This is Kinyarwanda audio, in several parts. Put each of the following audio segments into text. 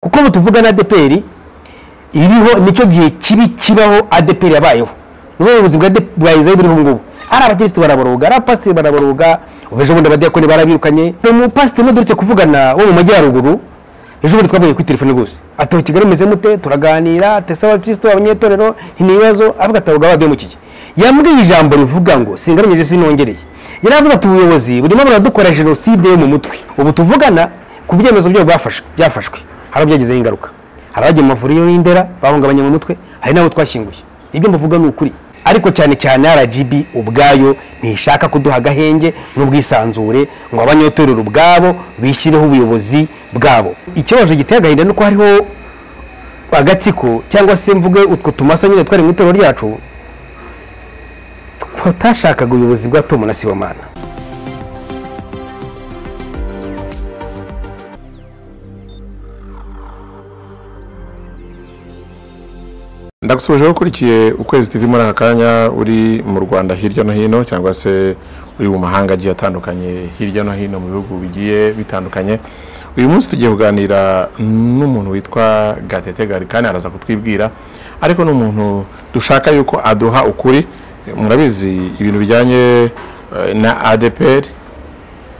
nk'ubu tuvugana adeperi iriho nicyo gihe kibi kibaho adeperi yabayeho ni ubuyobozi bwa izayi buriho ngubu ari abakirisitu baraboroga ari abapasiteri baraboroga ubu ejo bundi abadiyakoni barabirukanye ni umupasiteri umudurutse kuvugana wo mu majyaruguru ejo bundi twavuye kuri telefone gusa atoha kigali meze mute turaganira tese abakirisitu abanyetorero ntibibazo avuga ati abagabo babimukiye yambwiye ijambo rivuga ngo singaranyeje sinongereye yari avuze ati ubuyobozi burimo buradukora jenoside yo mu mutwe ubu tuvugana ku byemezo byabo bafashwe byafashwe hari ababyagizeho ingaruka hari abagiye mu mavuriro y'indera bahungabanye mu mutwe hari n'abo twashyinguye ibyo mbavuga ni ukuri ariko cyane cyane rgb ubwayo ntishaka kuduha agahenge n'ubwisanzure ngo abanyetorero ubwabo bishyireho ubuyobozi bwabo ikibazo giteye agahinda ni uko hariho agatsiko cyangwa se mvuge utwo tumasa nyine twari mu itorero ryacu tutashakaga ubuyobozi bwa tom na sibomana ndagusoje wowe ukurikiye ukwezi tv muri aka kanya uri mu rwanda hirya no hino cyangwa se uri mu mahanga agiye atandukanye hirya no hino mu bihugu bigiye bitandukanye uyu munsi tugiye kuganira n'umuntu witwa gatete garikani araza kutwibwira ariko ni umuntu dushaka yuko aduha ukuri murabizi ibintu bijyanye eh, na adeperi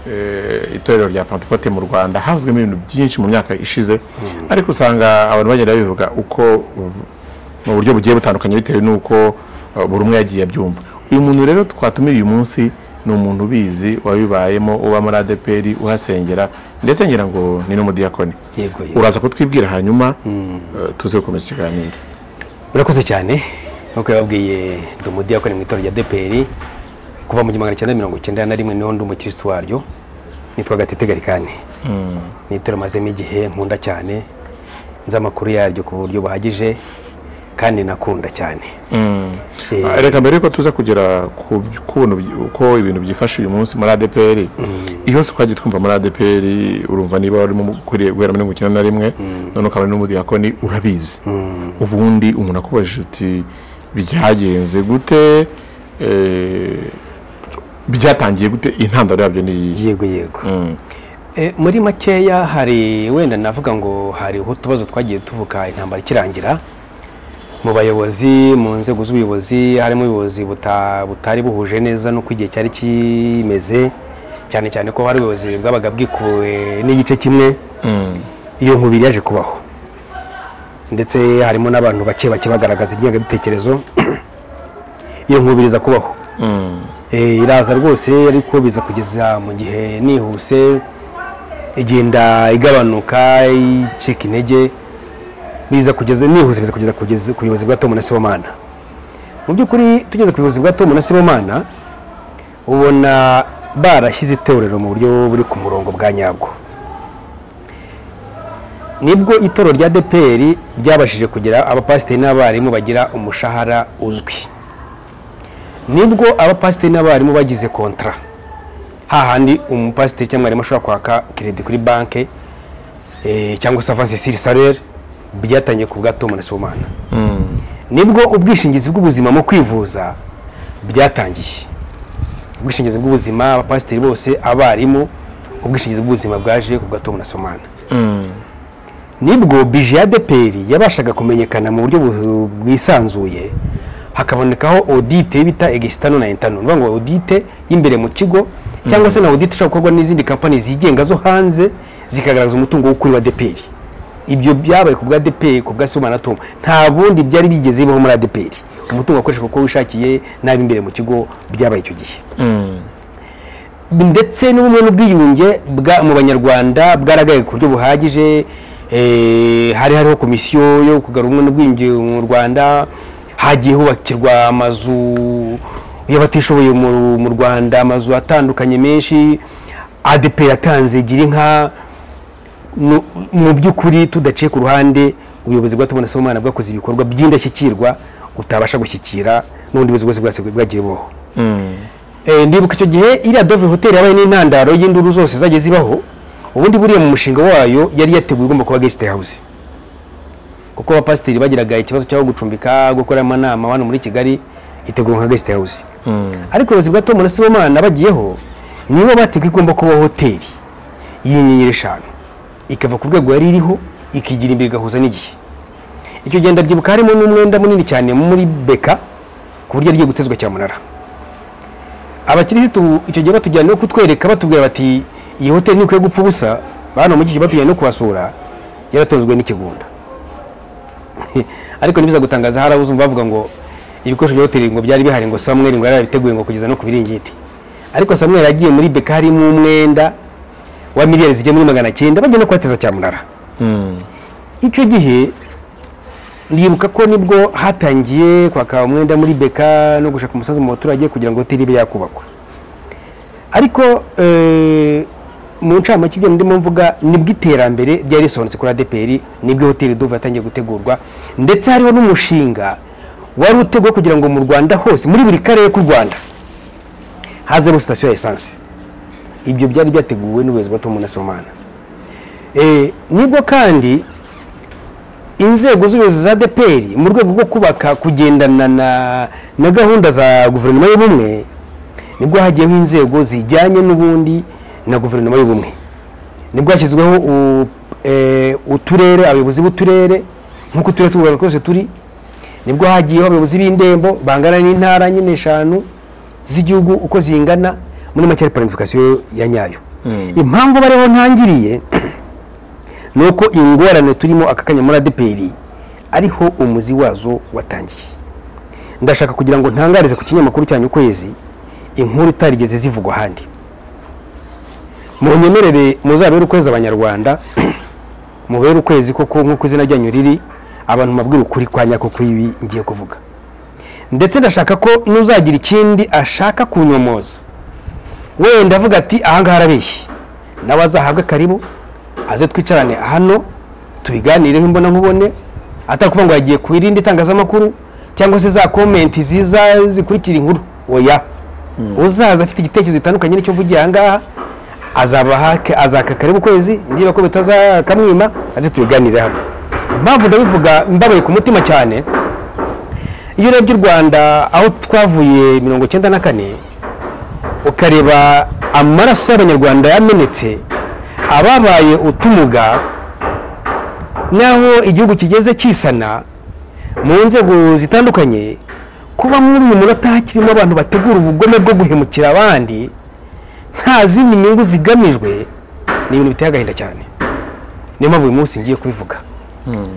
eh, itorero rya pantekote mu rwanda havuzwemo ibintu byinshi mu myaka ishize ariko usanga abantu bagenda babivuga uko mu buryo bugiye butandukanye bitewe n'uko eh, buri umwe yagiye abyumva uyu muntu rero twatumira uyu munsi ni umuntu ubizi wabibayemo uba muri adeperi uhasengera ndetse ngira ngo ni n'umudiyakoni yego yego. uraza kutwibwira hanyuma eh, tuze gukomeza ikiganiro urakoze cyane nk'uko yababwiye dumudi yakoreye mu itorero rya deperi kuva mu gihumbi magana cyenda mirongo icyenda na rimwe niho ndi umukirisitu waryo nitwa gatete garikani ni itorero mazemo igihe nkunda cyane nzi amakuru yaryo ku buryo buhagije kandi nakunda cyane Eh, Ah, reka mbere yuko tuza kugera ku by- kuntu by- uko ibintu byifashe uyu munsi muri adeperi iyo se twagiye twumva muri adeperi urumva niba warimo mu- ukuriye guhera muri mirongo icyenda na rimwe none ukaba uri n'umudiyakoni urabizi ubundi umuntu akubajije uti byagenze gute eh, byatangiye gute intandaro yabyo ni iyihe yego yego Mm. Eh, muri makeya hari wenda navuga ngo hari utubazo twagiye tuvuka intambara ikirangira mu bayobozi mu nzego z'ubuyobozi harimo ubuyobozi buta- butari buhuje neza n'uko igihe cyari kimeze cyane cyane ko hari ubuyobozi bwabaga bwikuwe n'igice kimwe iyo nkubiri yaje kubaho ndetse harimo n'abantu bake bake bagaragaza ingengabitekerezo iyo nkubiri iza kubaho Eh, iraza rwose ariko biza kugeza mu gihe nihuse igenda igabanuka icika intege biza kugeza nihuse biza kugeza kugeza ku buyobozi bwa tom na sibomana mu by'ukuri tugeze ku buyobozi bwa tom na sibomana ubona barashyize itorero mu buryo buri ku murongo bwa nyabwo nibwo itorero rya deperi ryabashije kugira abapasiteri n'abarimu bagira umushahara uzwi nibwo abapasiteri n'abarimu bagize kontara hahandi umupasiteri cyangwa mwarimu ashobora kwaka keredi kuri banki eh, cyangwa se avanse siri salere byatangiye ku bwa tom na sibomana nibwo ubwishingizi bw'ubuzima mu kwivuza byatangiye ubwishingizi bw'ubuzima abapasiteri bose abarimu ubwishingizi bw'ubuzima bwaje ku bwa tom na sibomana nibwo bije ya deperi yabashaga kumenyekana mu buryo bu- bwisanzuye hakabonekaho audite bita egisitano na intano ni ngo audite y'imbere mu kigo cyangwa se na audite ishobora gukorwa n'izindi kampani zigenga zo hanze zikagaragaza umutungo w'ukuri wa deperi ibyo byabaye ku bwa deperi ku bwa sibomana na tom nta bundi byari bigeze bibaho muri adeperi umutungo wakoreshwa uko wishakiye n'ab'imbere mu kigo byabaye icyo gihe ndetse n'ubumwe n'ubwiyunge bwa- mu banyarwanda bwaragaye ku buryo buhagije eh, hari hariho komisiyo yo kugarura ubumwe n'ubwiyunge mu rwanda hagiye hubakirwa amazu y'abatishoboye mu mu rwanda amazu atandukanye menshi adeperi yatanze gira inka nu- mu by'ukuri tudaciye ku ruhande ubuyobozi bwa tubona sibomana bwakoze ibikorwa by'indashyikirwa utabasha gushyikira n'ubundi buyobozi bwose bwase bwagiye bubaho Eh, ndibuka icyo gihe iriya dove hoteli yabaye n'intandaro y'induru zose zagiye zibaho ubundi buriya mu mushinga wayo yari yateguye ugomba kuba guest house kuko abapasiteri bagiraga ikibazo cyaho gucumbika gukora amanama hano muri kigali itegurwa nka guest house ariko ubuyobozi bwa tom na sibomana bagiyeho nibo bateguye igomba kuba hoteli yinyenyeri eshanu ikava ku rwego yari iriho ikigira imbere igahuza n'igihe icyo genda byibuka harimo n'umwenda munini cyane muri beka ku buryo agiye gutezwa cyamunara abakirisitu icyo gihe batujyana no kutwereka batubwira bati iyi hoteli ntikwiye gupfa ubusa bano mu gihe batujyana no kubasura yaratonzwe n'ikigunda ariko nibiza gutangaza hari abuzumva bavuga ngo ibikoresho bya hoteli ngo byari bihari ngo Samuel ngo yarabiteguye ngo kugeza no ku biringiti ariko Samuel yagiye muri beka harimo umwenda wa miliyari zigiye muri magana cyenda bajya no kuhateza cyamunara icyo gihe ndibuka ko nibwo hatangiye kwaka umwenda muri beka no gushaka umusaza mu baturage kugira ngo hoteli ibe yakubakwa ariko eh, mu ncamake ibyo ndimo mvuga nibwo iterambere ryari risohotse kuri adeperi nibwo hoteli duve yatangiye gutegurwa ndetse hariho n'umushinga wari uteguwe kugira ngo mu rwanda hose muri buri karere k'u rwanda hazemo sitasiyo ya esanse ibyo byari byateguwe n'ubuyobozi bwa tomu na somana Eh, nibwo kandi inzego z'ubuyobozi za deperi mu rwego rwo kubaka kugendana na, na gahunda za guverinoma y'ubumwe nibwo hagiyeho inzego zijyanye n'ubundi na guverinoma y'ubumwe nibwo hashyizweho u- eh, uturere abayobozi b'uturere nk'uko uturere tw'u rwanda twose turi nibwo hagiyeho abayobozi b'indembo bangana n'intara nyine eshanu z'igihugu uko zingana muri make ari planification ya nyayo impamvu bariho ntangiriye ni uko ingorane turimo aka kanya muri adeperi ariho umuzi wazo watangiye ndashaka kugira ngo ntangarize ku kinyamakuru cyanyu ukwezi inkuru itarigeze zivugwa ahandi munyemerere muzabere ukwezi abanyarwanda mubere ukwezi koko nk'uko izina ryanyu riri abantu mabwira ukuri kwa nyako kw'ibi ngiye kuvuga ndetse ndashaka ko n'uzagira ikindi ashaka kunyomoza wenda avuga ati ahangaha arabeshye nawe azahabwe karibu aze twicarane hano tubiganireho imbona nkubone atari kuvuga ngo yagiye ku irindi tangazamakuru cyangwa se za komenti ziza zikurikira inkuru oya uzaza afite igitekerezo gitandukanye n'icyo mvugiye ahangaha azaba hake- azaka karibu ukwezi niba ko bitazakamwima aze tubiganire hamwe impamvu ndabivuga mbabaye ku mutima cyane iyo urebye u rwanda aho twavuye mirongo icyenda na kane ukareba amaraso y'abanyarwanda yamenetse ababaye utumuga naho igihugu kigeze kisana mu nzego zitandukanye kuba muri uyu munota hakirimo abantu bategura ubugome bwo guhemukira abandi nta zindi nyungu zigamijwe ni ibintu biteye agahinda cyane niyo mpamvu uyu munsi ngiye kubivuga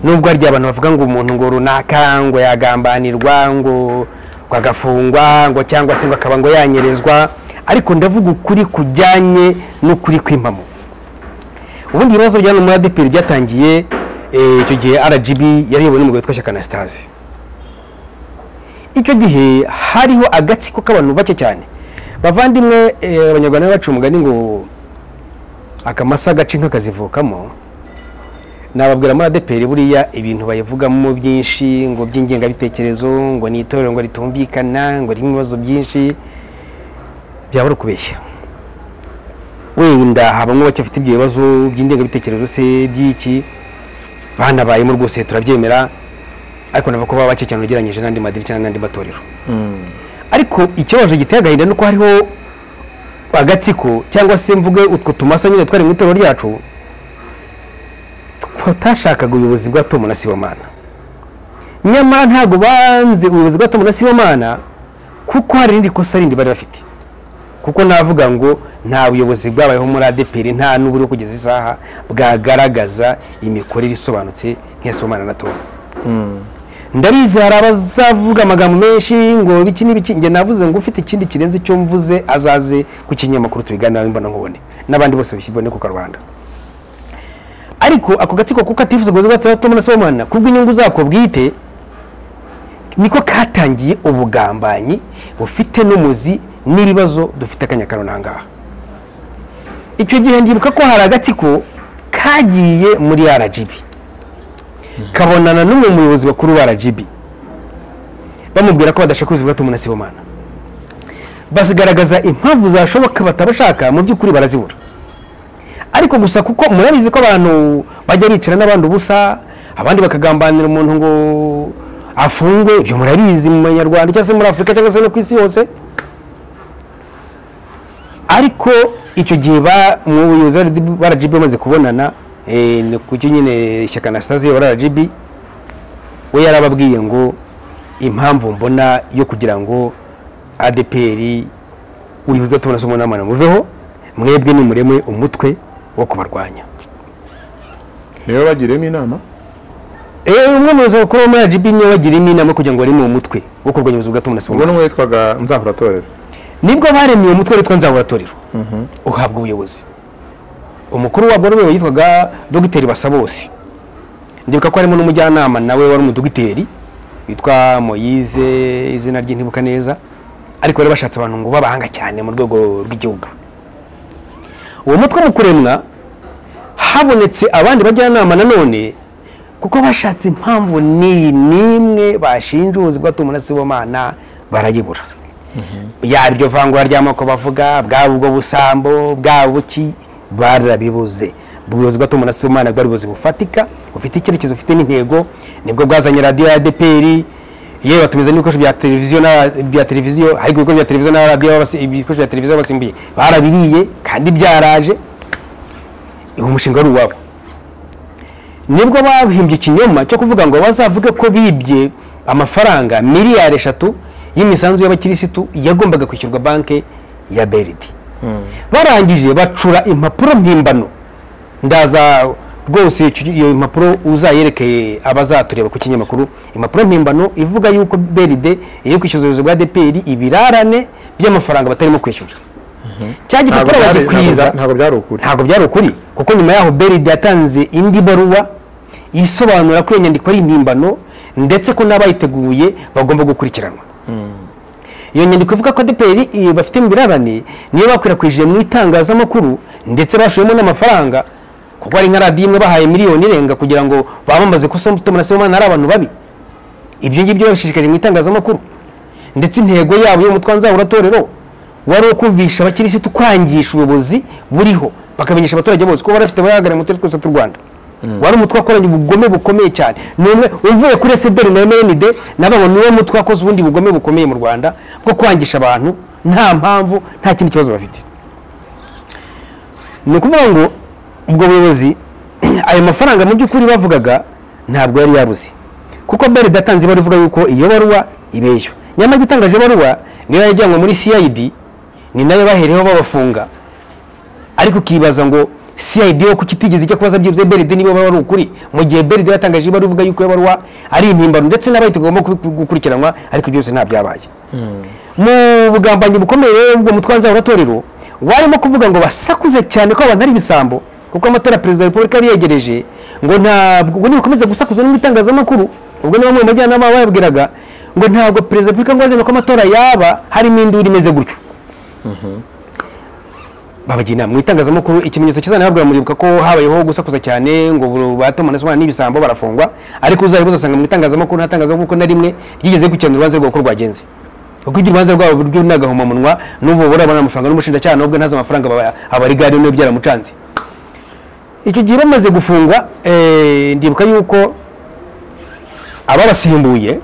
nubwo hari igihe abantu bavuga ngo umuntu ngo runaka ngo yagambanirwa ngo ngo agafungwa ngo cyangwa se ngo akaba ngo yanyerezwa ariko ndavuga ukuri kujyanye n'ukuri kw'impamo ubundi ibibazo bya muri adeperi byatangiye eh, icyo gihe rgb yari iyobowe n'umugabo witwa shyaka anastase icyo gihe hariho agatsiko k'abantu bake cyane bavandimwe eh, abanyarwanda bacu umugani ngo akamasa gace inka kazivukamo nababwira muri adeperi buriya ibintu bayivugamo byinshi ngo by'ingengabitekerezo ngo ni itorero ngo ritumvikana ngo ririmo ibibazo byinshi byabura ukubeshya wenda habamo bake bafite ibyo bibazo by'indengabitekerezo se by'iki banabayemo rwose turabyemera ariko navuga ko baba bake cyane ugereranyije n'andi madini cyangwa n'andi matorero ariko ikibazo giteye agahinda ni uko hariho agatsiko cyangwa se mvuge utwo tumasa nyine twari mu itorero ryacu batashakaga ubuyobozi bwa Tom na Sibomana nyamara ntabwo banze ubuyobozi bwa Tom na Sibomana kuko hari irindi kosa rindi bari bafite kuko navuga ngo nta buyobozi bwabayeho muri ADPR nta n'uburiho kugeza isaha bwagaragaza imikorere isobanutse nk'iya Sibomana na Tom ndabizi hari abazavuga amagambo menshi ngo biki n'ibiki njye navuze ngo ufite ikindi kirenze icyo mvuze azaze ku kinyamakuru tubiganiraho imbona nkubone n'abandi bose bishyirwe ku karubanda ariko ako gatsiko kuko atifuza kuza gatsaho Tom na Sibomana kubwo inyungu zako bwite niko katangiye ubugambanyi bufite n'umuzi n'ibibazo dufite akanya kano nangaha icyo gihe ndibuka ko hari agatsiko kagiye muri RGB kabonana n'umwe mu bayobozi bakuru ba RGB bamubwira ko badashaka ubuyobozi bwa Tom na Sibomana basigaragaza impamvu zashoboka batabashaka mu by'ukuri barazibura ariko gusa kuko murabizi ko abantu bajya bicara n'abandi ubusa abandi bakagambanira umuntu ngo afungwe ibyo murabizi mu banyarwanda cyangwa se muri afurika cyangwa se no ku isi yose ariko icyo gihe ba- mu bayobozi ba RGB bamaze kubonana Eh, ni kucyo nyine Shyaka Anastase wa RGB we yarababwiye ngo impamvu mbona yo kugira ngo ADPR uyu gatona somo namana muveho mwebwe nimureme umutwe wo kubarwanya niwe bagiremo inama eh umwe mu bakuru bo muri RGB niwe bagirimo inama kugira ngo bari mu mutwe wo kurwanya ubuzima bwa na ubwo somo n'umwe witwaga nzahuratorero nibwo baremeye umutwe witwa nzaburatorero uhabwa ubuyobozi umukuru wa borobe yitwaga dogiteri basabose ndibuka ko harimo n'umujyanama nawe wari umudogiteri witwa moyize izina ry'intibuka neza ariko bari bashatse abantu ngo babahanga cyane mu rwego rw'igihugu uwo mutwe mu kuremwa habonetse abandi bajyanama nanone kuko bashatse impamvu ni n'imwe bashinja ubuzi bw'atumuna sibomana barayibura yaba iryo vangura ry'amoko bavuga bwaba ubwo busambo bwaba buki barabibuze ubuyobozi bw'atumana sibomana bwari ubuyobozi bufatika bufite icyerekezo bufite n'intego nibwo bwazanye radiyo ya adeperi yewe batumiza n'ibikoresho bya televiziyo na- bya televiziyo ariko ibigo bya televiziyo na radiyo babasi- ibikoresho bya televiziyo basimbuye barabiriye kandi byaraje uwo mushinga wari uwabo nibwo bahimbye ikinyoma cyo kuvuga ngo bazavuge ko bibye amafaranga miliyari eshatu y'imisanzu y'abakirisitu yagombaga kwishyurwa banki ya beridi barangije bacura impapuro mpimbano ndaza rwose icyo- iyo impapuro uzayerekeye abazatureba ku kinyamakuru impapuro mpimbano ivuga yuko beride iri kwishyuza ubuyobozi bwa dpr ibirarane by'amafaranga batarimo kwishyura cya ntabwo gipapuro byari- bagikwiza ntabwo- ntabwo byari ukuri ntabwo byari ukuri kuko nyuma yaho beride yatanze indi baruwa isobanura ko iyo nyandiko ari impimbano ndetse ko n'abayiteguye bagomba gukurikiranwa iyo nyandiko ivuga ko adeperi bafite mu birarane niyo bakwirakwije mu itangazamakuru ndetse bashoyemo n'amafaranga kuko hari nka radiyo imwe bahaye miliyoni irenga kugira ngo bamamaze ko Somutima na Semana ari abantu babi ibyo ngibyo babishishikarije mu itangazamakuru ndetse intego yabo y'umutwe wa nzaburatorero wari uwo kumvisha abakirisitu kwangisha ubuyobozi buriho bakamenyesha abaturage bose ko barafite abayahagarariye mu turere twose tw'u rwanda wari umutwe wakoranye ubugome bukomeye cyane ni umwe uvuye kuri esederi na mnd nababo niwo mutwe wakoze ubundi bugome bukomeye mu rwanda bwo kwangisha abantu nta mpamvu nta kindi kibazo bafite ni ukuvuga ngo ubwo buyobozi ayo mafaranga mu by'ukuri bavugaga ntabwo yari yabuze kuko beri datanze ibaruwa ivuga yuko iyo baruwa ibeshya nyamara igitangaje baruwa niyo yajyanwe muri cid ni nayo bahereyeho babafunga ariko ukibaza ngo cid yo kuki itigeze ijya kubaza byibye beride niba wari ukuri mu gihe beride yatangaje ibaruwa ivuga yuko iyo baruwa ari impimbano ndetse n'abahita bagomba kubi- gukurikiranwa ariko byose nta byabaye mu bugambanyi bukomeye rero ubwo mutwe wa nzaburatorero warimo kuvuga ngo basakuze cyane ko abantu ari ibisambo kuko amatora ya perezida wa repubulika yari yegereje ngo ntabwo ubwo nibakomeza gusakuza no mu itangazamakuru ubwo ni bamwe mu bajyanama bababwiraga ngo ntabwo perezida wa repubulika ngo azene ko amatora yaba harimo induru imeze gutyo babagira inama mu itangazamakuru ikimenyetso kizanababwira muribuka ko habayeho gusakuza cyane ngo buru- batomana somana n'ibisambo barafungwa ariko uzabe uzasanga mu itangazamakuru nta tangazamakuru kuko na rimwe ryigeze gukenera urubanza rwabo uko rwagenze kuko iryo urubanza rwabo rwo ni agahomamunwa n'ubu burabona amafaranga n'umushinjacyaha nubwo ntazi amafaranga aba- aba ari gare n'iyo byaramucanze icyo gihe bamaze gufungwa eh, ndibuka yuko ababasimbuye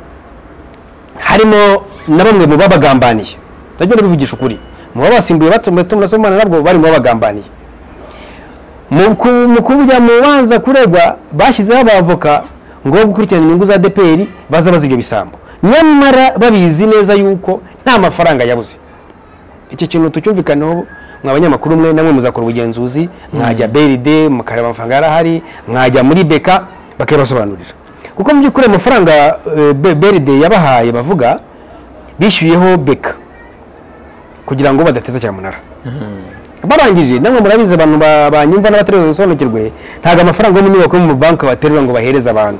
harimo na bamwe mu babagambaniye nabyo ndabivugisha ukuri mu babasimbuye batumwe tumwe somana nabwo bari mu babagambaniye mu ku- mu kujya mu banza kuregwa bashyizeho abavoka ngo bo gukurikirana inyungu za DPR baza baza ibyo bisambo nyamara babizi neza yuko nta mafaranga yabuze iki kintu tucyumvikaneho mwa banyamakuru mwe namwe muzakora ubugenzuzi mwajya beride mukareba amafaranga yarahari mwajya muri beka bakayabasobanurira kuko mu by'ukuri amafaranga eh, Be- beride yabahaye bavuga bishyuyeho beka kugira ngo badateza cyamunara barangije namwe murabizi abantu ba- banyumva n'abatari basobanukirwe ntabwo amafaranga yo mu nyubako yo mu banki baterura ngo bahereze abantu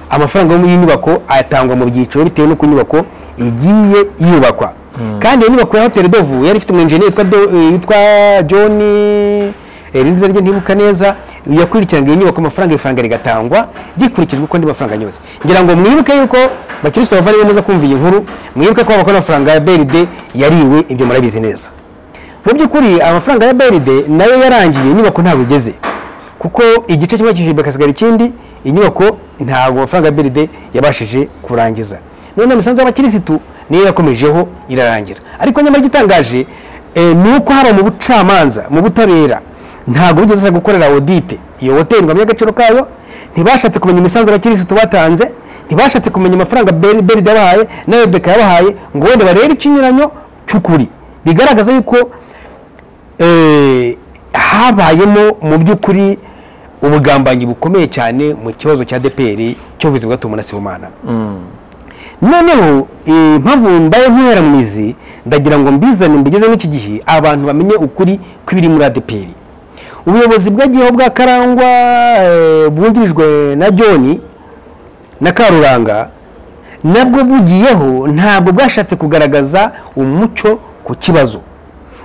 amafaranga yo muri iyi nyubako atangwa mu byiciro bitewe n'uko inyubako igiye yubakwa kandi iyo nyubako ya hoteli dovu yari ifite umwenjeniyeri witwa Do- eh, witwa john eh, irindi zina rye ntibuka neza yakurikiranaga iyo nyubako amafaranga ifaranga rigatangwa rikurikijwe uko andi mafaranga anyuze ngira ngo mwibuke yuko bakirisitu bavandimwe muza kumva iyi nkuru mwibuke ko abakora amafaranga ya beride yariwe ibyo murabizi neza mu by'ukuri amafaranga ya beride nayo yarangiye inyubako ntabwo igeze kuko igice kimwe cyishyuye bakasigara ikindi inyubako ntabwo amafaranga ya beride yabashije kurangiza none imisanzu y'abakirisitu niyo yakomejeho irarangira ariko nyamara igitangaje eh, ni uko haba mu bucamanza mu butabera ntabwo bigeze bashaka gukorera audite iyo hoteli ngo bamenye agaciro kayo ntibashatse kumenya imisanzu abakirisitu batanze ntibashatse kumenya amafaranga Beri- beride yabahaye na rebeka yabahaye ngo wenda barebe ikinyuranyo cy'ukuri bigaragaza yuko eh, habayemo mu by'ukuri ubugambanyi bukomeye cyane mu kibazo cya deperi cy'ubuzi bwatuma na sibomana noneho eh, impamvu mbaye ntuhera mu mizi ndagira ngo mbizane mbigeze n'iki gihe abantu bamenye ukuri kw'ibiri muri adeperi ubuyobozi bwagiyeho bwa karangwa eh, bwungirijwe na john na karuranga nabwo bugiyeho ntabwo bwashatse kugaragaza umucyo ku kibazo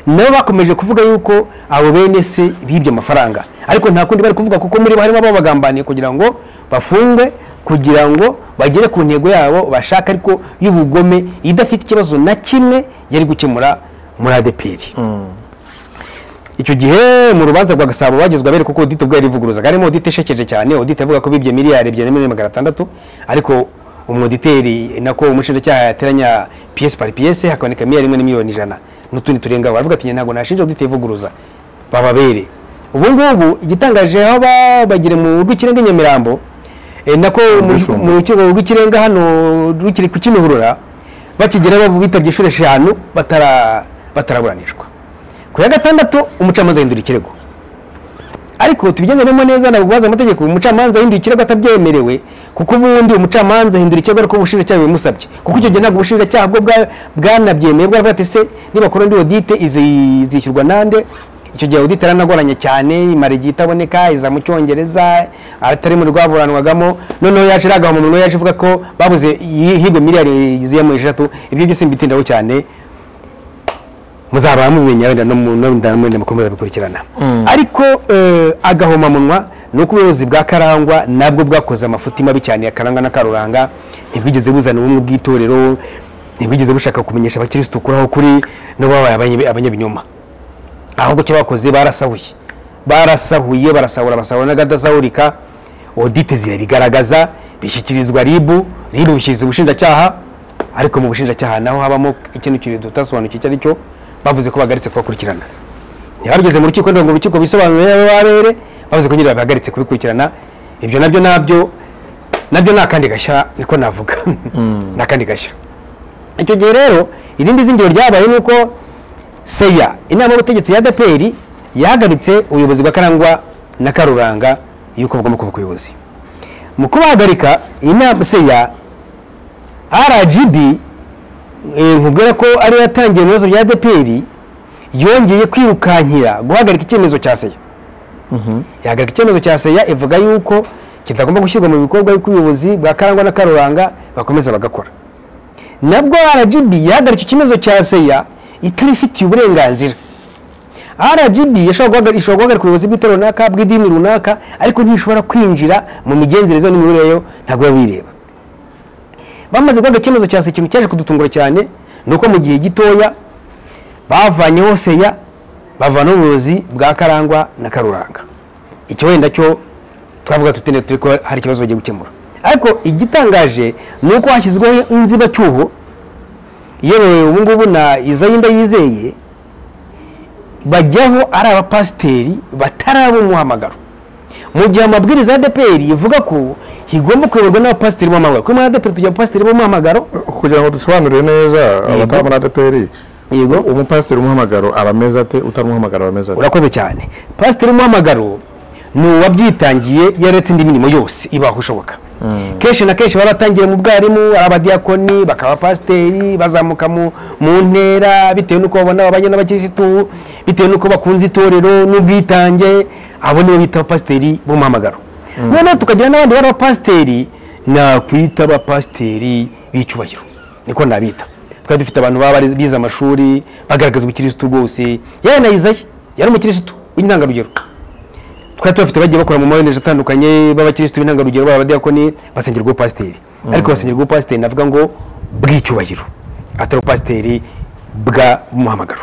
nabo bakomeje kuvuga yuko abo bene se bibye amafaranga ariko nta kundi bari kuvuga kuko muri bo harimo ababagambaniye kugira ngo bafungwe kugira ngo bagere ku ntego yabo bashaka ariko y'ubugome idafite ikibazo na kimwe yari gukemura muri adeperi icyo gihe mu rubanza rwa gasabo bagezwa bere kuko audite ubwo yarivuguruzaga harimo audite ishekeje cyane audite avuga ko bibye miliyari ebyiri na miliyoni magana atandatu ariko umwoditeri nako umushinjacyaha yateranya piyesi pari piyesi hakaboneka miliyari imwe na miliyoni ijana n'utundi turenga aho aravuga ati "Njye ntabwo nashinja audite ivuguruza bababere ubu ngubu igitangaje aho bagira mu rw'ikirenga i nyamirambo eh, nako mu- Rwisumbuye. mu rukiko rw'ikirenga hano rukiri ku kimihurura bakigera bitabye inshuro eshanu batara- bataraburanishwa ku ya gatandatu umucamanza ahindura ikirego ariko tubigenderemo neza ntabwo guhaza amategeko umucamanza yahinduye ikirego atabyemerewe kuko ubundi umucamanza ahindura ikirego ariko ubushinjacyaha bimusabye kuko icyo gihe ntabwo ubushinjacyaha bwo bwa- bwanabyemeye bwaravuga ati se nibakora undi odite izishyurwa nande icyo gihe odite yaranagoranye cyane imara igihe itaboneka iza mu cyongereza atari mu rwaburanwagamo noneho yaje iragaha umuntu yaje avuga ko babuze ihigwe miliyari ziyemo eshatu ibyo byose mbitindaho cyane muzaba mumenya wenda no mu- no mudamwenda mukomeza bikurikirana ariko eh, agahomamunwa ni uko ubuyobozi bwa karangwa nabwo bwakoze amafuti mabi cyane ya karangwa na karuranga ntibwigeze buzana ubumwe bw'itorero ntibwigeze bushaka kumenyesha abakirisitu kuri aho kuri no babaye abanye- abanyabinyoma ahubwo icyo bakoze barasahuye barasahuye barasahura basahura n'agadasahurika odite zirabigaragaza bishyikirizwa ribu ribu bishyikiriza ubushinjacyaha ariko mu bushinjacyaha naho habamo ikintu kintu tutasobanukiwe icyo ari cyo bavuze ko bagaritse kubakurikirana ntibabigeze mu rukiko ndongo urukiko bisobanurire abe barere bavuze ko nyine babihagaritse kubikurikirana ibyo nabyo nabyo nabyo ni akandi gashya niko navuga ni akandi gashya icyo gihe rero irindi zingiro ryabaye ni uko seya inama y'ubutegetsi ya dpr yahagaritse ubuyobozi bwa karangwa na karuranga y'uko bugomba kuva ku buyobozi mu kubahagarika inama seya rgb eh, nkubwira ko ariyo yatangiye mu bibazo bya dpr yongeye kwirukankira guhagarika icyemezo cya seya yahagarika icyemezo cya seya ivuga yuko kitagomba gushyirwa mu bikorwa y'uko ubuyobozi bwa karangwa na karuranga bakomeza bagakora nabwo rgb yahagarika ikibazo cya seya itarifitiye uburenganzira rgb ishobora guhagarika- ishobora guhagarika ubuyobozi bw'itorero runaka bw'idini runaka ariko ntishobora kwinjira mu migenzereze n'imiyoborere yo ntabwo biba bireba bamaze guhagarika icyemezo cya seya ikintu cyaje kudutungura cyane ni uko mu gihe gitoya bavanyeho seya bavanaho ubuyobozi bwa karangwa na karuranga icyo wenda cyo twavuga tutinde turi ko hari ikibazo bagiye gukemura ariko igitangaje ni uko hashyizweho inzibacyuho yewe ubu ngubu na izayinda yizeye bajyaho ari abapasiteri bataraba umuhamagaro mu gihe amabwiriza ya dpr ivuga ko higomba kuyoborwa n'abapasiteri b'umuhamagaro kuri muri dpr tugira abapasiteri b'umuhamagaro kugira ngo dusobanurire neza abataba muri adeperi yego umupasiteri umuhamagaro aba ameze ate utaramuhamagara aba ameze ate urakoze cyane pasiteri umuhamagaro ni uwabyitangiye yaretse indi mirimo yose ibaho ishoboka kenshi na kenshi baba batangira mu bwarimu ari abadiyakoni bakaba pasiteri bazamuka mu- mu ntera bitewe n'uko babona babanye n'abakirisitu bitewe n'uko bakunze itorero n'ubwitange abo nibo bita abapasiteri b'umuhamagaro noneho tukagira n'abandi bari abapasiteri nakwita abapasiteri b'icyubahiro niko nabita twari dufite abantu baba bari- bize amashuri bagaragaza ubukirisitu bwose yewe na Isaiah yari umukirisitu w'intangarugero twari tubafite bagiye bakora mu mayoneje atandukanye b'abakirisitu b'intangarugero baba abadiyakoni basengerwa ubupasiteri ariko basengerwa ubupasiteri navuga ngo bw'icyubahiro atari ubupasiteri bwa muhamagaro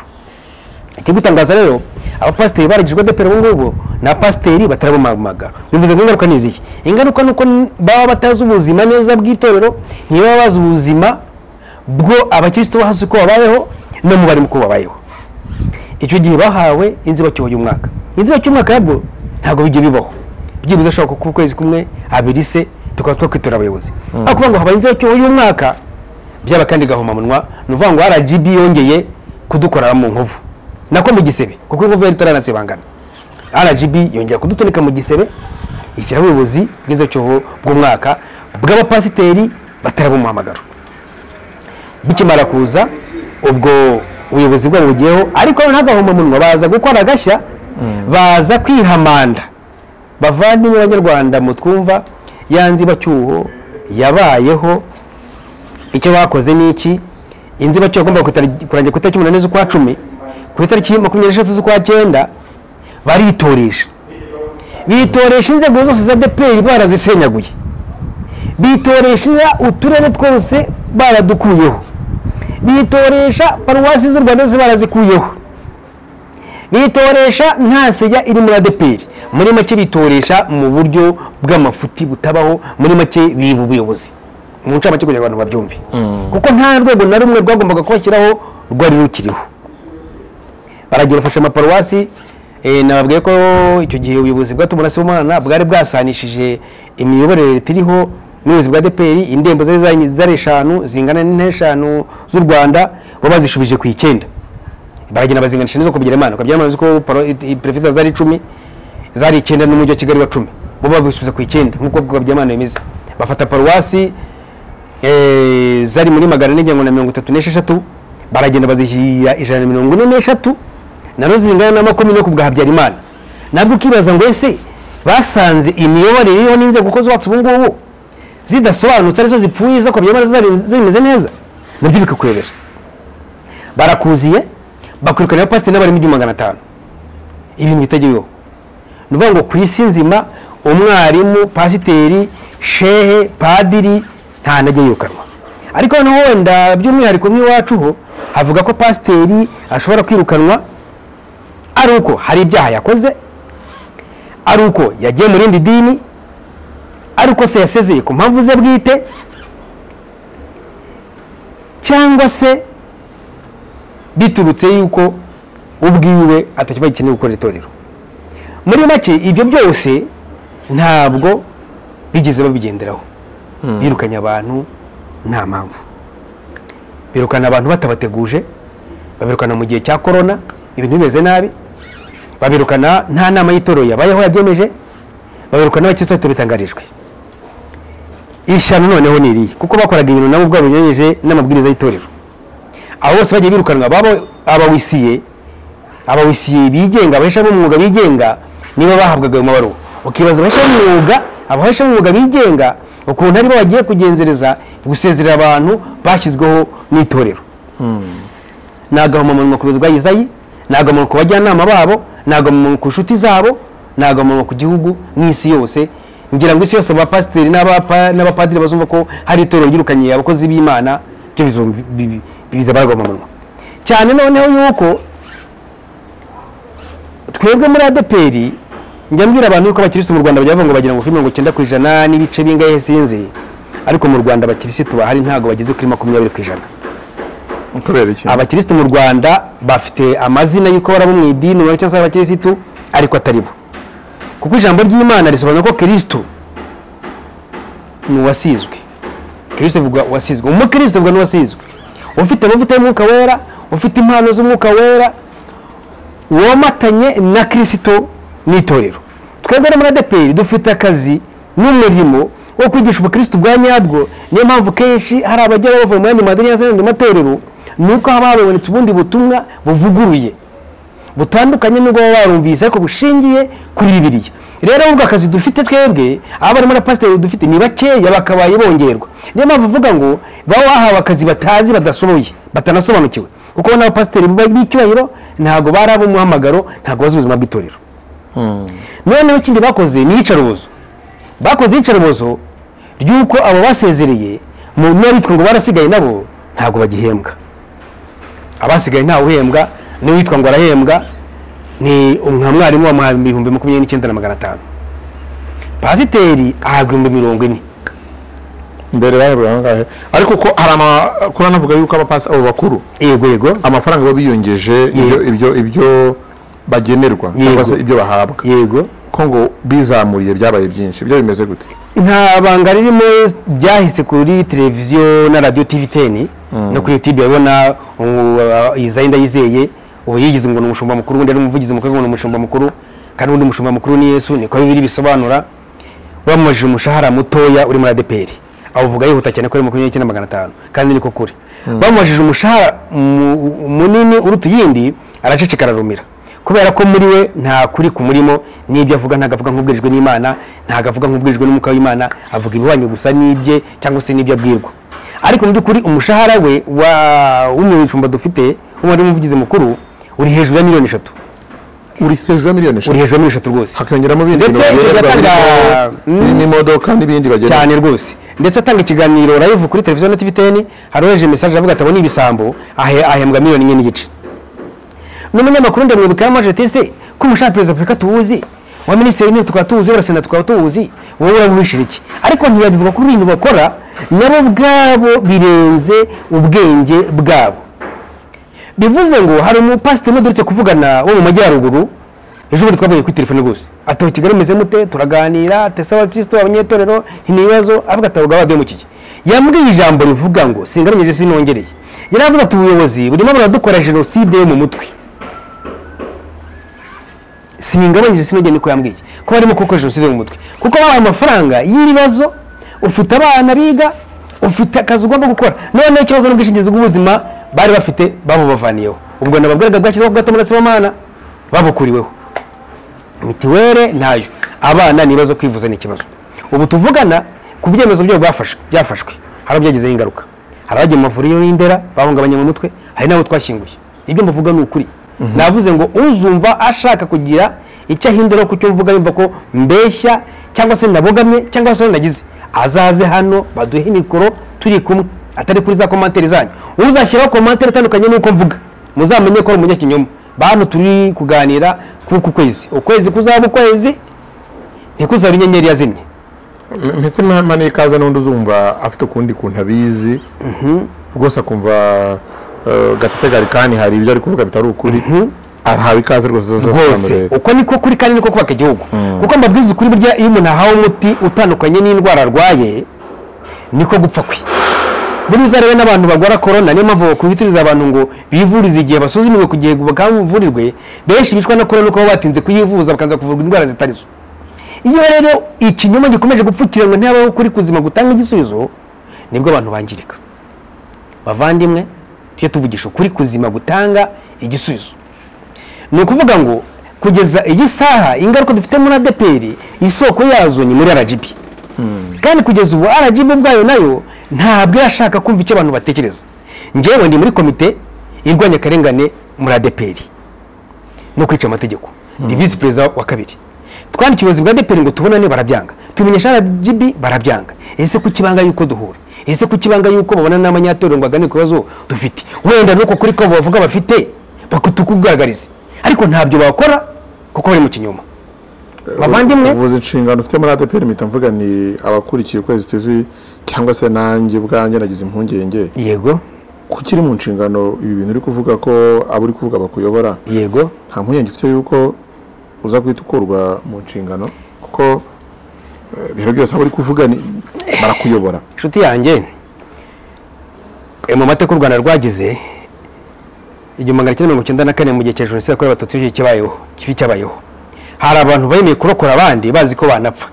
ikigutangaza rero abapasiteri baragijwe adepera ubu ngubu ni abapasiteri batarabumamaga bivuze ngo ingaruka ni izihe ingaruka ni uko n- baba batazi ubuzima neza bw'itorero ntibaba bazi ubuzima bwo abakirisitu bo hasi uko babayeho no mu barimu uko babayeho icyo gihe bahawe inzibacyuho y'umwaka inzibacyumwaka yabwo ntabwo bijya bibaho byibuze ashobora kuba ukwezi kumwe abiri se tukaba twakwitura abayobozi aho kuvuga ngo habaye inzibacyuho y'umwaka byaba kandi gahomamunwa ni ukuvuga ngo rgb yongeye kudukorera mu nkovu nako mu gisebe kuko inkovu yari itaranasibangana rgb yongera kudutunika mu gisebe ishyiraho ubuyobozi bw'inzibacyuho bw'umwaka bw'abapasiteri bataraba umuhamagaro bikimara kuza ubwo ubuyobozi bwabo bugiyeho ariko ntagahomamunwa baza gukora agashya baza kwihamanda bavandimwe b'abanyarwanda mu twumva ya nzibacyuho yabayeho icyo bakoze ni iki inzibacyuho agomba kurangira ku itariki umunani z'ukwa cumi ku itariki makumyabiri n'eshatu z'ukwa cyenda baritoresha bitoresha inzego zose za deperi barazisenyaguye bitoresha uturere twose baradukuyeho bitoresha paruwasi z'u rwanda zose barazikuyeho bitoresha nta sejya iri muri adeperi muri make bitoresha mu buryo bw'amafuti butabaho muri make biba ubuyobozi mu ncamake kugira ngo abantu babyumve kuko nta rwego na rumwe rwagombaga kubashyiraho rwari rukiriho baragira bafashe amaparuwasi nababwiye ko icyo gihe ubuyobozi bwatumura se umwana bwari bwasanishije imiyoborere iriho n'ubuyobozi bwa deperi indembo zari zari eshanu zingana n'eshanu z'u rwanda bo bazishubije ku icyenda baragenda bazinganisha n'izo kubigira imana ukabyara imana ko perezida zari icumi zari icyenda n'umujyi wa kigali wa cumi bo babisubiza ku icyenda nk'uko kubigira imana bimeze bafata paruwasi zari muri magana ane na mirongo itatu n'esheshatu baragenda bazishyira ijana na mirongo ine n'eshatu nazo zingana na makumyabiri ku bwa habyarimana nabwo ukibaza ngo ese basanze imiyoborere iriho n'inzego uko zubatse ubu ngubu zidasobanutse arizo zipfuye zo kubya zimeze neza nabyo bikakuyobera barakuziye bakwirukana abapasiteri n'abarimu igihumbi magana atanu ibintu bitagira ni ukuvuga ngo ku isi nzima umwarimu pasiteri shehe padiri nta najya yirukanwa ariko noneho wenda by'umwihariko nk'iwacu ho havuga ko pasiteri ashobora kwirukanwa ari uko hari ibyaha yakoze ari uko yagiye mu rindi dini ariko se yasezeye ku mpamvu ze bwite cyangwa se biturutse yuko ubwiwe atakiba gikeneye gukora itorero muri make ibyo byose ntabwo bigeze babigenderaho birukanye abantu nta mpamvu birukana abantu batabateguje babirukana mu gihe cya korona ibintu bimeze nabi babirukana nta nama y'itorero yabayeho yabyemeje babirukana n'abakirisitu bitangarijwe ishyano noneho ni iriya kuko bakoraga ibintu nabo ubwabo binyuranyije n'amabwiriza y'itorero abo bose bagiye birukanwa baba abawisiye abawisiye bigenga abahesha b'umwuga bigenga niba bahabwaga ayo mabaruwa ukibaza abahesha b'umwuga abahesha b'umwuga bigenga ukuntu aribo bagiye kugenzereza gusezerera abantu bashyizweho n'itorero ni agahomamunwa ku buzima bwa izayi ni agahomamunwa ku bajyanama babo ni agahomamunwa ku nshuti zabo ni agahomamunwa ku gihugu n'isi yose ngira ngo isi yose abapasiteri n'abapadiri bazumva ko hari itorero ryirukanye abakozi b'imana byo biza barwamamunwa cyane noneho yuko twebwe muri adeperi njya mbwira abantu yuko abakirisitu mu rwanda bavuga ngo bagira ngo kuri mirongo icyenda ku ijana n'ibice bingahe sinzi ariko mu rwanda abakirisitu bahari ntabwo bageze kuri makumyabiri ku ijana kubera iki abakirisitu mu rwanda bafite amazina y'uko barabo mu idini cyangwa se abakirisitu ariko atari bo kuko ijambo ry'imana risobanura ko kirisito ni uwasizwe kirisito bivuga uwasizwe umukristo bivuga n'uwasizwe ufite amavuta y'umwuka wera ufite impano z'umwuka wera womatanye na kirisito n'itorero twebwe muri adeperi dufite akazi n'umurimo wo kwigisha ubukristo bwa nyabwo niyo mpamvu kenshi hari abajya bava mu yandi madini cyangwa se mu yandi matorero ni uko haba habonetse ubundi butumwa buvuguruye butandukanye n'ubwo baba barumvise ariko bushingiye kuri bibiriya rero ubwo akazi dufite twebwe abarimu na pasiteri dufite ni bakeya bakabaye bongerwa niyo mpamvu uvuga ngo baba bahawe akazi batazi badashoboye batanasobanukiwe kuko n'abapasiteri b'icyubahiro ntabwo bari ab'umuhamagaro ntabwo bazi ubuzima bw'itorero noneho ikindi bakoze ni iyicarubozo bakoze iyicarubozo ry'uko abo basezereye mu n'abitwa ngo barasigaye nabo ntabwo bagihembwa abasigaye ntawe uhembwa n'uwitwa ngo arahembwa ni nka mwarimu wamuhaye ibihumbi makumyabiri n'icyenda na magana atanu pasiteri ahabwa ibihumbi mirongo ine mbere bahembwaga angahe ariko ko hari amakuru anavuga yuko abapasi abo bakuru yego yego amafaranga baba biyongeje ibyo ibyo ibyo bagenerwa cyangwa se Yego. ibyo bahabwa yego ko ngo bizamuriye byabaye byinshi ibyo bimeze gute nta banga ririmo byahise kuri televiziyo na radiyo tivi teni no kuri yutube urabona izayi ndayizeye ubu yigize ngo ni umushumba mukuru ubundi ari umuvugizi mukuru ngo ni umushumba mukuru kandi ubundi umushumba mukuru ni yesu niko bibiri bisobanura bamubajije umushahara mutoya uri muri adeperi awuvuga yihuta cyane ko ari makumyabiri n'icyenda magana atanu kandi niko kuri bamubajije umushahara mu- munini uruta iyindi araceceka ararumira kubera ko muri we nta kuri kumurimo n'ibyo avuga ntabwo avuga nk'ubwirijwe n'imana ntabwo avuga nk'ubwirijwe n'umwuka w'imana avuga ibihwanye gusa n'ibye cyangwa se n'ibyo abwirwa ariko mu by'ukuri umushahara we wa- w'umushumba dufite w'umubare w'umuvugizi mukuru uri hejuru ya miliyoni eshatu uri hejuru ya miliyoni uri eshatu hejuru ya miliyoni eshatu rwose hakiyongeramo ibindi Ndetse bintu icyo bagenerwa gihe atanga- birimo n'imodoka n'ibindi bagenerwa cyane rwose ndetse atanga ikiganiro live kuri televiziyo na tvtn hari uweje message avuga ati abo ni ibisambo ahe- ahembwa miliyoni imwe n'igice n'umunyamakuru ndamwibuka yamaje tese ko umushahara wa perezida wa afurika tuwuzi wa minisitiri w'intebe tukaba tuwuzi wa sena tukaba tuwuzi wowe urabuhishira iki ariko ntiyabivuga kuri ibintu bakora nabo ubwabo birenze ubwenge bwabo bivuze ngo hari umupasiteri umwe duherutse kuvugana wo mu majyaruguru ejo bundi twavuye kuri telefone gusa atoha kigali meze mute turaganira tese abakristo abanyetorero ntibibazo avuga ati abagabo babimukiye yambwiye ijambo rivuga ngo singaranyeje sinongereye yari avuze ati ubuyobozi burimo buradukora jenoside yo mu mutwe singabanije sinongeye niko yambwiye ko barimo kuko jenoside yo mu mutwe kuko bahaye amafaranga y'ibibazo ufite abana biga ufite akazi ugomba gukora none ikibazo n'ubwishingizi bw'ubuzima bari bafite babubavaniyeho ubwo nababwiraga bwashyizeho bwa tomurasi w'amana babukuriweho mitiwere ntayo abana ni ibibazo kwivuza ni ikibazo ubu tuvugana ku byemezo byabo bafashwe byafashwe hari ababyagizeho ingaruka hari abajya mu mavuriro y'indera bahungabanye mu mutwe hari n'abo twashyinguye ibyo mbavuga ni ukuri navuze ngo uzumva ashaka kugira icyo ahindura ku cyo mvuga yumva ko mbeshya cyangwa se nabogamye cyangwa se nagize azaze hano baduhe mikoro turi kumwe atari kuri za komantere zanyu uzashyiraho komantere itandukanye n'uko mvuga muzamenye ko ari umunyakinyoma bantu turi kuganira kuku kwezi ukwezi kuzaba ukwezi ntikuzaba inyenyeri yazimye mpite mpamane ikaze n'undi uzumva afite ukundi kuntu abizi rwose akumva eh, gatetegari kandi hari ibyo ari kuvuga bitari ukuri ahawe ikaze rwose hose azasobanurire uko niko kuri kandi niko kubaka igihugu kuko mbabwiza ukuri burya iyo umuntu ahawe umuti utandukanye n'indwara arwaye niko gupfa kwe buriya uzarebe n'abantu barwara korona niyo mpamvu bakubitiriza abantu ngo bivurize igihe basuzumirwe ku gihe bakavurirwe benshi bicwa na korona kuko baba batinze kuyivuza bakaza kuvurwa indwara zitari zo iyo rero ikinyoma gikomeje gupfukiranwa ntihabaho kuri kuzima gutanga igisubizo nibwo abantu bangirika bavandimwe tujye tuvugisha ukuri kuzima gutanga igisubizo ni ukuvuga ngo kugeza iyi saha ingaruka dufite muri adeperi isoko yazo ni muri rgb kandi kugeza ubu rgb ubwayo nayo ntabwo irashaka kumva icyo abantu batekereza ngewe ndi muri komite irwanya akarengane muri adeperi no kwica amategeko ni visi perezida wa kabiri twandikiye ubuyobozi bwa adeperi ngo tubonane barabyanga tubimenyesha rgb barabyanga ese kuki ibanga yuko duhura ese kuki ibanga yuko babona n'abanyatorero ngo baganire ku bibazo dufite wenda nuko kuri ko bavuga bafite bakatukugaragarize ariko ntabyo bakora kuko bari mu kinyoma bavandimwe uvuze inshingano ufite muri ADPR mpita mvuga ni abakurikiye ukwezi tv cyangwa se nanjye ubwanjye nagize impungenge yego kuko iri mu nshingano ibi bintu uri kuvuga ko abo uri kuvuga bakuyobora yego nta mpungenge ufite yuko uza guhita ukurwa mu nshingano kuko eh, ibintu byose abo uri kuvuga ni- barakuyobora inshuti yanjye eh, mu mateka u rwanda rwagize igihumbi magana cyenda mirongo icyenda na kane mu gihe cya jenoside yakorewe abatutsi icyo cyabayeho kibi cyabayeho hari abantu bemeye kurokora abandi bazi ko banapfa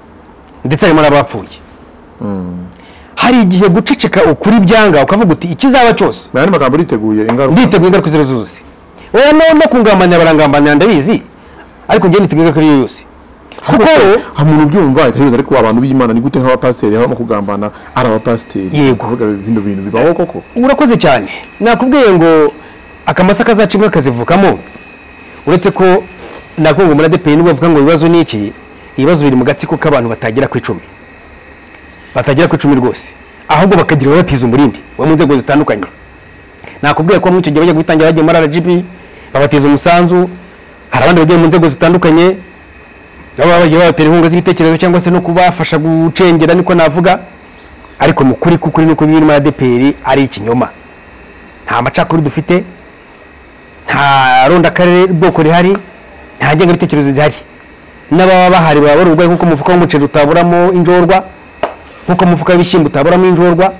ndetse harimo n'abapfuye hari igihe guceceka ukuri byanga ukavuga uti ikizaba cyose nta magambo uriteguye ingaruka nditeguye ingaruka izo ari zo zose wowe no no kungambanira barangambanira ndabizi ariko njye niteguye ingaruka iyo ari yo yose kuko nta muntu ubyumva ahita yibaza ariko abantu b'imana ni gute nk'abapasiteri aho mu kugambana ari abapasiteri Yego. kuvuga bino bintu bibaho koko urakoze cyane nakubwiye ngo akamasa kazacimwe kazivukamo uretse ko nakubwiye ngo muri adeperi nibwo bavuga ngo ibibazo ni iki ibibazo biri mu gatsiko k'abantu batagera ku icumi batagera ku icumi rwose ahubwo bakagira batiza umurindi wo mu nzego zitandukanye nakubwiye ko muri icyo gihe bajya gutangira bagiye muri rgb babatiza umusanzu hari abandi bagiye mu nzego zitandukanye baba bagiye babatera inkunga z'ibitekerezo cyangwa se no kubafasha gucengera niko navuga ariko mu kuri k'ukuri nuko birimo adeperi ari ikinyoma nta macakuri dufite nta rondakarere bwoko rihari nta ngengabitekerezo zihari n'ababa bahari baba bari uburwayi nk'uko umufuka w'umuceri utaburamo injorwa nk'uko umufuka w'ibishyimbo utaburamo injorwa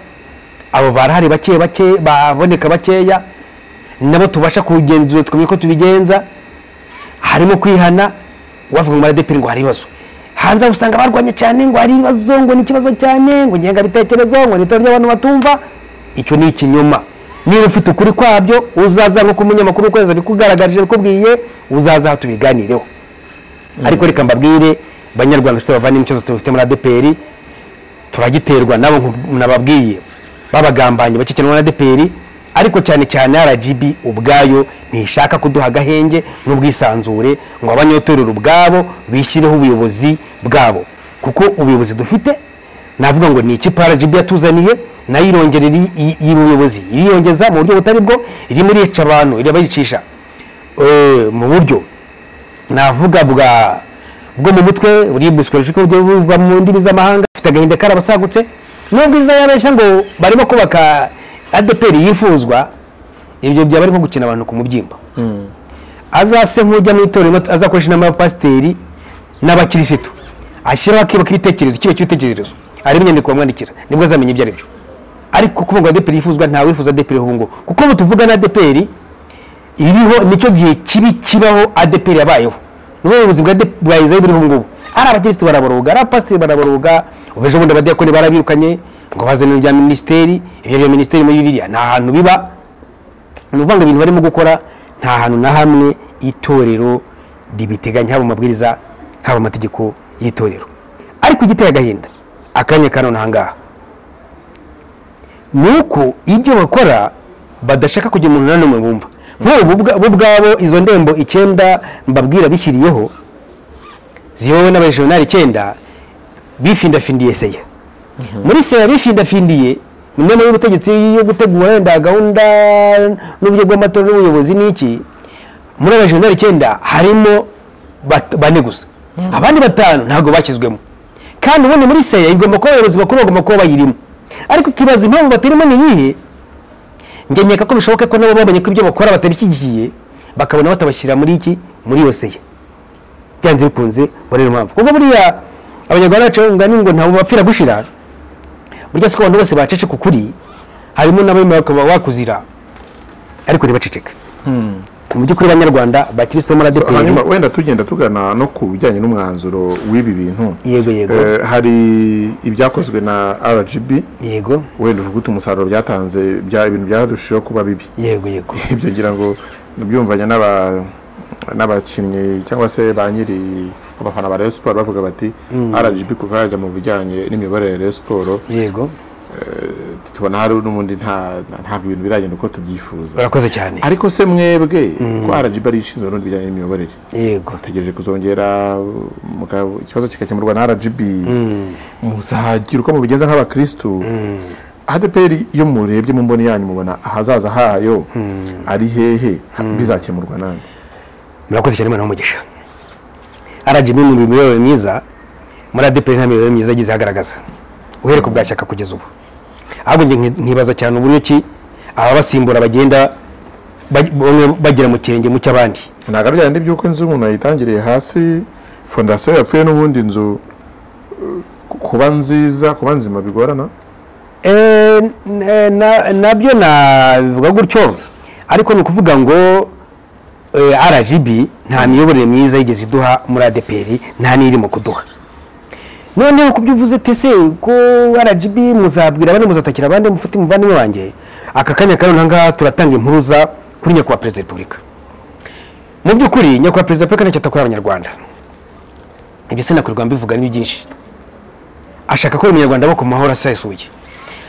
abo barahari bake bake baboneka bakeya nabo tubasha kugenzura tukamenya ko tubigenza harimo kwihana wavuga ngo maradeperi ngo hari ibibazo hanze aho usanga barwanye cyane ngo hari ibibazo ngo ni ikibazo cyane ngo ngengabitekerezo ngo ni itora ry'abantu batumva icyo ni ikinyoma niba ufite ukuri kwabyo uzaza nk'uko umunyamakuru ukwezi abikugaragarije abikubwiye uzaza aha tubiganireho ariko reka mbabwire banyarwanda bafite bavanye n'ikibazo tubifite muri adeperi turagiterwa nabo nku- nababwiye babagambanye bakikenwa na adeperi ariko cyane cyane rgb ubwayo ntishaka kuduha agahenge n'ubwisanzure ngo abanyatorero ubwabo bishyireho ubuyobozi bwabo kuko ubuyobozi dufite navuga ngo ni ikipe rgb yatuzaniye nayo irongera iri- iyi- iyi buyobozi iriyongeza mu buryo butari bwo irimo irica abantu irabayicisha eh, mu buryo navuga bwa bwo mu mutwe buribuswe rishika buryo buvugwa mu ndimi z'amahanga afite agahinda karabasagutse nubwo iza yabeshya ngo barimo kubaka adeperi yifuzwa ibyo byaba arimo gukina abantu ku mubyimba azase nk'ujya mu itorero azakoresha inama y'abapasiteri n'abakirisitu ashyiraho akibo k'ibitekerezo ikibo cy'ibitekerezo areba inyandiko bamwandikira nibwo azamenya ibyo ari byo ariko kuvuga ngo adeperi yifuzwa nta wifuza adeperi ubu ngubu kuko ubu tuvuga na adeperi iriho nicyo gihe kibi kibaho adeperi yabayeho niho ubuyobozi bwa ADEP bwa izayi buriho ubu ngubu ari abakirisitu baraboroga ari abapasiteri baraboroga ubu ejo bundi abadiyakoni barabirukanye ngo bazane ibya minisiteri ibyo bya minisiteri muri biriya nta hantu biba ni ukuvuga ngo ibintu barimo gukora nta hantu na hamwe itorero ribiteganya haba mu mabwiriza haba mu mategeko y'itorero ariko igiteye agahinda akanya ka none aha ngaha ni uko ibyo bakora badashaka kugira umuntu na n'umwe bumva nk'ubu bwa- bo ubwabo izo ndembo icyenda mbabwira bishyiriyeho ziyobowe n'abajenerali icyenda bifindafindiye seya muri seya bifindafindiye ni imwe muri ubutegetsi yo gutegura wenda gahunda n'uburyo bw'amatora n'ubuyobozi n'iki muri abajenerali icyenda harimo bat- bane gusa abandi batanu ntabwo bashyizwemo kandi ubundi muri seya igomba kuba abayobozi bakuru bagomba kuba bayirimo ariko ikibazo impamvu batarimo ni iyihe njye nkeka ko bishoboka ko nabo babonye ko ibyo bakora batabishyigikiye bakabona batabashyira muri iki muri iyo seya byanze bikunze muri iyo mpamvu kuko buriya abanyarwanda bacu ngo ni ngo ntabwo bapfira gushira burya siko abantu bose bacece ku kuri harimo n'abemera bakaba wakuzira ariko ntibaceceke mu by'ukuri banyarwanda bakirisitu bo muri adeperi hanyuma wenda tugenda tugana no ku bijyanye n'umwanzuro w'ibi bintu Yego, yego. Eh, hari ibyakozwe na rgb yego wenda uvuga uti umusaruro byatanze bya ibintu byarushijeho kuba bibi yego yego ibyo ngira ngo nabyumvanye n'aba n'abakinnyi cyangwa se ba nyiri abafana ba Rayon Sport bavuga bati RGB kuva yajya mu bijyanye n'imiyoborere ya Rayon Sport yego tubona hari n'ubundi nta nta- ntabwo ibintu biragenda uko tubyifuza urakoze cyane ariko se mwebwe ko RGB ari ishinzwe n'ubundi bijyanye n'imiyoborere yego tegereje kuzongera muka- ikibazo kigakemurwa na RGB muzagira uko mubigenza nk'abakristu ADPR iyo murebye mu mboni yanyu mubona ahazaza hayo ari hehe bizakemurwa nande murakoze cyane imana umugisha rgb ni imiyoborere myiza muri adeperi nta miyoborere myiza yagize agaragaza uhereye ku bwa shyaka kugeza ubu ahubwo njye nki- nkibaza cyane uburyo ki ababasimbura bagenda baj- bamwe bagera mu kirenge mu cy'abandi ntabwo ari byarindi by'uko inzu umuntu yayitangiriye hasi fondasiyo yapfuye n'ubundi inzu eh, kuba nziza kuba nzima bigorana Eh, n- na- nabyo nabivuga gutyo ariko ni ukuvuga ngo eh, rgb nta miyoborere myiza yigeze iduha muri adeperi nta n'irimo kuduha noneho ku byo uvuze tese ko rgb muzabwira abandi muzatakira abandi mufite umuvandimwe wanjye aka kanya ka none aha ngaha turatanga impuruza kuri nyakubahwa perezida wa repubulika mu by'ukuri nyakubahwa perezida wa repubulika ntacyo atakorera abanyarwanda ibyo sinakorerwa mbivuga ni byinshi ashaka ko umunyarwanda aba ku mahoro asesuye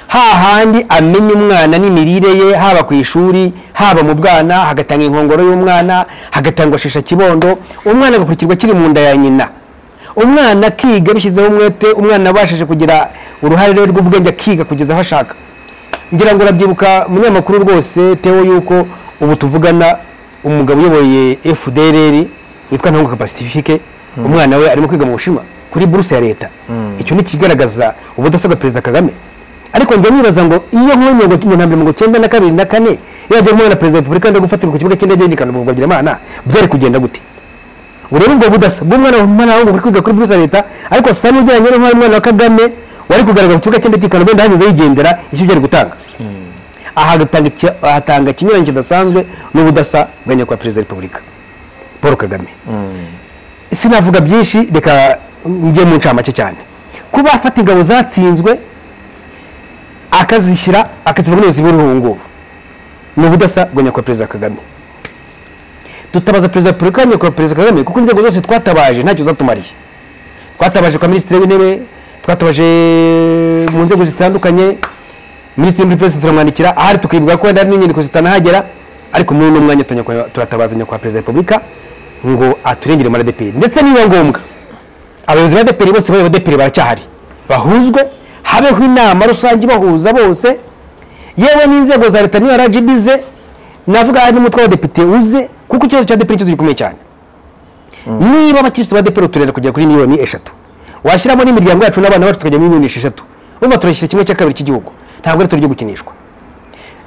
hahandi amenya umwana n'imirire ye haba ku ishuri haba mu bwana hagatanga inkongoro y'umwana hagatangwa shisha kibondo umwana agakurikirwa akiri mu nda ya nyina umwana akiga bishyizeho umwete umwana abashije kugira uruhare rwe rw'ubwenge akiga kugeza aho ashaka ngira ngo urabyibuka umunyamakuru rwose tewe yuko ubu tuvugana umugabo uyoboye fdrr witwa ntanguka pacifique umwana we arimo kwiga mu bushinwa kuri buruse ya leta icyo ni ikigaragaza ubudasa bwa perezida kagame ariko njya nibaza ngo iyo nkuye mirongo mirongo mirongo icyenda na kabiri na kane yajya kumwe na perezida wa repubulika ndetse gufatirwa ku kibuga cy'indege y'i kanombe mu imana byari kugenda gute urebe ubwo budasa bw'umwana w'umwana w'umuhungu uri kwiga kuri buruse leta ariko sasa n'ujyanye n'umwana umwana wa kagame wari kugaragara ku kibuga cy'indege y'i kanombe ndahanyuze yigendera icyo byari gutanga aha agatanga iki- ahatanga ikinyuranye kidasanzwe n'ubudasa bwa nyakubahwa perezida wa repubulika paul kagame sinavuga byinshi reka njye mu ncamake cyane kuba afata ingabo zatsinzwe akazishyira akaziva muri buriho ubu ngubu ni ubudasa bwa nyakubahwa perezida kagame dutabaza perezida wa repubulika nyakubahwa perezida kagame kuko inzego zose twatabaje ntacyo zatumariye twatabaje kwa minisitiri w'intebe twatabaje mu nzego zitandukanye minisitiri muri perezida turamwandikira ahari tukibwira ko wenda hari n'inyandiko zitanahagera ariko muri uno mwanya turanyakwa- turatabaza nyakubahwa perezida wa repubulika ngo aturengere muri adeperi ndetse niba ngombwa abayobozi ba adeperi bose bari adeperi baracyahari bahuzwe habeho inama rusange ibahuza bose yewe n'inzego za leta niyo rgb ze navuga hari n'umutwe w'abadepite uze kuko ikibazo cya adeperi ikibazo gikomeye cyane niba abakirisitu ba adeperi turenda kugera kuri miliyoni eshatu washyiramo n'imiryango yacu n'abana bacu tukajya muri miliyoni esheshatu urumva turashyira kimwe cya kabiri cy'igihugu ntabwo ari turyo gukinishwa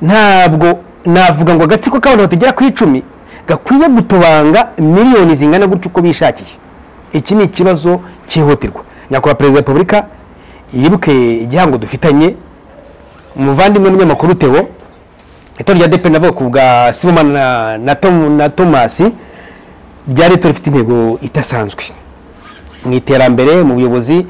ntabwo navuga ngo agatsiko k'abantu batagera ku icumi gakwiye gutobanga miliyoni zingana gutyo uko bishakiye iki ni ikibazo cyihutirwa nyakubahwa perezida wa repubulika yibuke igihango dufitanye umuvandimwe munyamakuru teo itora rya depe navuga ku bwa simomani na, na, Tom, na tomasi ryari itora rifite intego idasanzwe mu iterambere mu buyobozi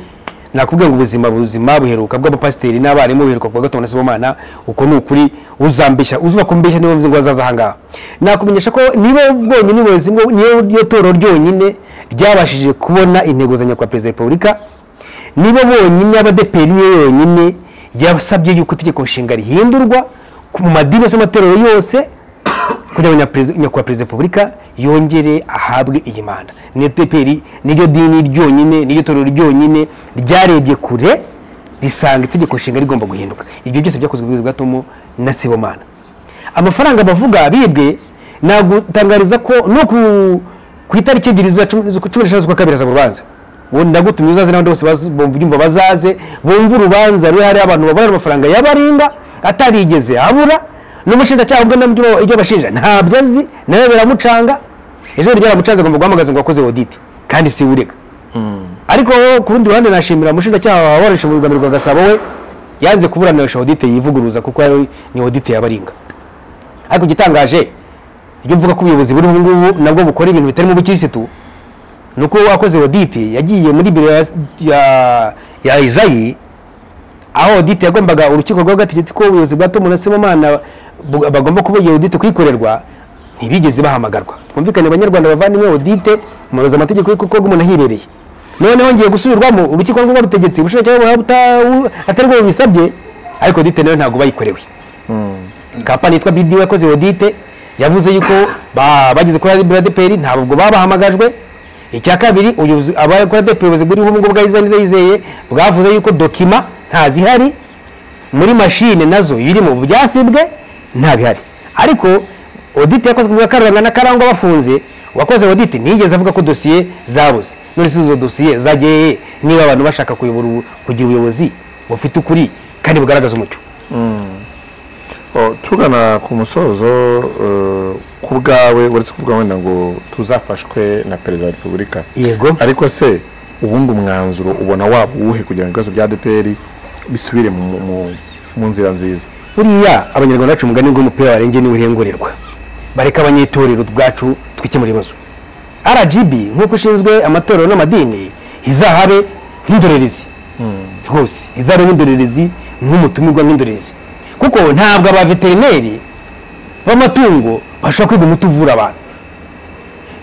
nakubwira ngo ubuzima buzima buheruka bw'abapasiteri n'abarimu buheruka ku wa gatanu na sibomana uko ni ukuri uzambeshya uzuba kumbeshya niba mvuze ngo azaza ahangaha nakumenyesha ko niba bwonyine ubuyobozi bwo- niyo niyo toro ryonyine ryabashije kubona intego za nyakubahwa perezida wa repubulika nibo bonyine abadeperi niyo yonyine yabasabye yuko itegeko nshinga rihindurwa ku- mu madini yose amatorero yose kugira ngo nyakubahwa perezida wa repubulika yongere ahabwe iyi manda ni peperi niryo dini ryonyine niryo torero ryonyine ryarebye kure risanga itegeko nshinga rigomba guhinduka ibyo byose byakozwe mu buyobozi bwa tomo na sibomana amafaranga bavuga bibwe nagutangariza ko no ku- ku itariki ebyiri za cumi z'ukwa- cumi n'eshanu z'ukwa kabiri haza urubanza ubu ndagutumye uzaze n'abandi bose baz- bumva bazaze bumve urubanza ruri hariya abantu babara amafaranga y'abarinda atarigeze abura n'umushinjacyaha ubwo nabyo ibyo bashinja ntabyo azi nawe biramucanga ejo ryaramucanze agomba guhamagaza ngo akoze audit kandi si urega ariko wowe ku rundi ruhande nashimira umushinjacyaha wabarashe mu rugamba rwa gasabo we yanze kuburanisha audit yivuguruza kuko yari- ni audit yabaringa ariko igitangaje iyo mvuga ko ubuyobozi buriho ubu ngubu nabwo bukora ibintu bitarimo ubukirisitu ni uko akoze audit yagiye muri biro ya, ya, ya izayi aho audit yagombaga urukiko rw'agategeti ko ubuyobozi bwa Tom na Semana bu- bagomba kuba iyo audit kwikorerwa ntibigeze bahamagarwa twumvikane abanyarwanda bavandimwe audit muroza amategeko y'uko umuntu ahibereye noneho ngiye gusubirwamo urukiko rw'agategeti ubushinjacyaha atari bwo bubisabye ariko audit nayo ntabwo bayikorewe kampani yitwa BD yakoze audit yavuze yuko ba- bageze kuri BRADPR ntabwo babahamagajwe icya kabiri ubuyobozi- abakora DPR ubuyobozi buriho ubu ngubu bwa Israel Ndayizeye bwavuze yuko dokima ntazihari muri mashine nazo irimo byasibwe nta bihari ariko audit yakozwe bwa Karuranga na Karangwa bafunze wakoze audit ntiyigeze avuga ko dosiye zabuze none se izo dosiye zagiye niba abantu bashaka kuyobora ubu- kugira ubuyobozi bufite ukuri kandi bugaragaza umucyo Oh, tugana ku musozo eh, ku bwawe uretse kuvuga wenda ngo tuzafashwe na perezida wa repubulika yego ariko se ubundi umwanzuro ubona waba uwuhe kugira ngo ibibazo bya adeperi bisubire mu, mu, mu nzira nziza buriya abanyarwanda bacu umugani w'umupira warengeye niwe urengererwa bareka abanyetorero ubwacu twikemura ibibazo rgb nk'uko ishinzwe amatorero n'amadini izahabe nk'indorerezi rwose izahabe nk'indorerezi nk'umutumirwa nk'indorerezi kuko ntabwo abaveterineri b'amatungo bashobora kwiga umuti uvura abantu